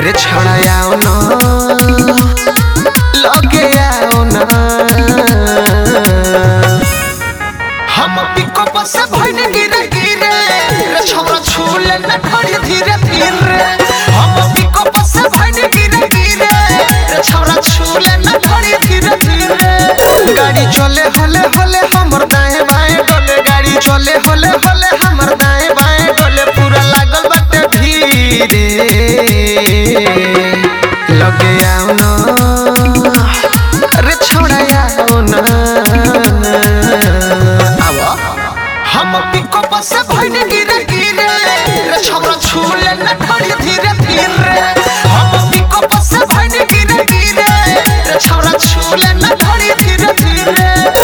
रे छोड़ा आओ ना लगे आओ ना हम पिको बस भइने गिरे गिरे रे छोरा छूले न खड़ी धीरे धीरे हम पिको बस भइने गिरे गिरे रे छोरा छूले न खड़ी धीरे धीरे गाड़ी चले हले हले हमर दाएं बाएं डोले गाड़ी चले हले हले हमर दाएं बाएं डोले पूरा लागल बाटे धीरे लगे आओ ना रे छोड़ा आओ ना आवा हम पिको बस भइने गिरे गिरे रे छोरा छूले न खड़ी धीरे धीरे हम पिको बस भइने गिरे गिरे रे छोरा छूले न खड़ी धीरे धीरे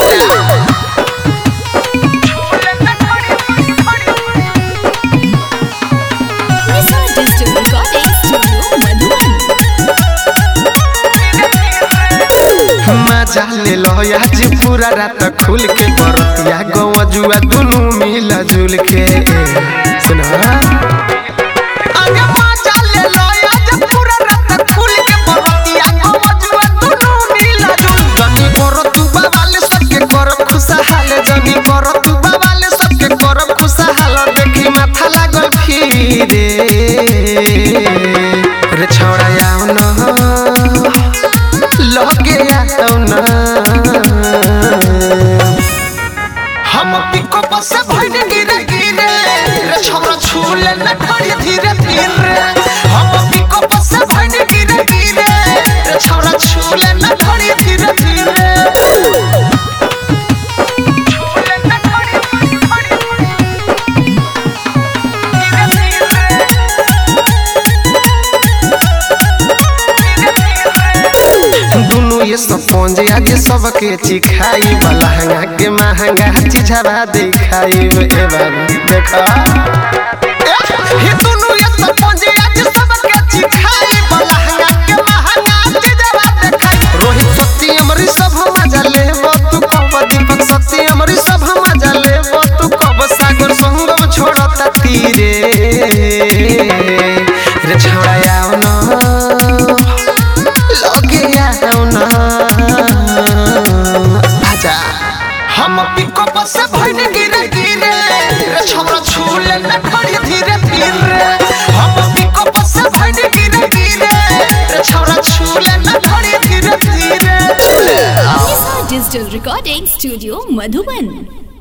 Missile Digital Recording Studio, Madhuban. मजा ले लो आज पूरा रात खुल के बरतिया गवा जुआ दुनू मिला जुल के सुना आगे मजा ले लो आज पूरा रात खुल के बरतिया गवा जुआ दुनू मिला जुल जनी करो तू बाबाले सबके करब खुशहाल जनी करो तू बाबाले सबके करब खुशहाल देखी माथा लागल फिरे रे छोड़ा आओ ना लगे आओ ना हम पिको बस भइने गिरे गिरे रे छोरा छूले न खड़ी धीरे धीरे हम पिको बस भइने गिरे गिरे रे छोरा छूले न खड़ी धीरे धीरे छूले न खड़ी खड़ी धीरे दुनु ये सब पंजे आगे सबके चिखाई लहंगा के महंगा चीजवा दिखाई ए बाबू देखा हे दुनु ये सब पंजे आगे सबके चिखाई लहंगा के महंगा चीजवा दिखाई रोहित सत्य अमरी सब मजा ले तू कब दीपक सत्य अमरी सब मजा ले तू कब सागर संगम छोड़ता तीरे रे छोड़ा आओ ना लगे आओ ना आजा हम पिको बस भइने गिरे गिरे रे छोरा छूले न खड़ी धीरे धीरे हम पिको बस भइने गिरे गिरे रे छोरा छूले न खड़ी धीरे धीरे Missile Digital Recording Studio, Madhuban.